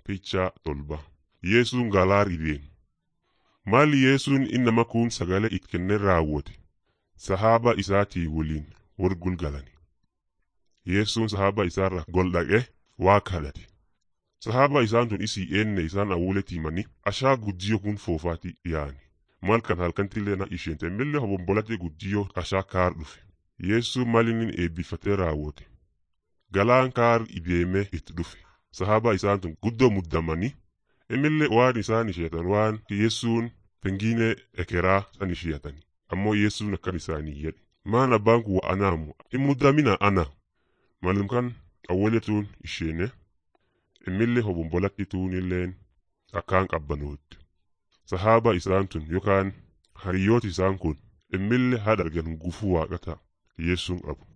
Picha tolba. Yesuun galaar ideen. Maali Yesuun innama kun sagalee it kenne raawwate. Sahaaba isaatii waliin wal gulgalani. Yesuun sahaaba isaarra gol dhaqe waa kadhate. Sahaaba isaan tun isii eenne isaan awuuletii mani ashaa guddiyoo kun foofaati yaani. Mal kan halkantillee na isheen temmillee hobombolate guddiyoo ashaa kaar dhufe. Yesuun malinin eebbifatee raawwate. Galaan kaar ideemee itti dhufe. Sahaaba isaan tun guddoo muddamanii Emillee waan isaan isheetan waan Yesuun pengine ekeraa san isheetani. Ammoo Yesuun akkan isaanii jedhe. Maan abbaan kun anaamu hin muddamina ana. Malum kan awwaletuun isheene. Emillee hobombolatti tuunilleen akkaan qabbanootte. Sahaaba isaan tun yookaan hariyooti isaan kun emillee haadha argan gufuu waaqata Yesuun qabu.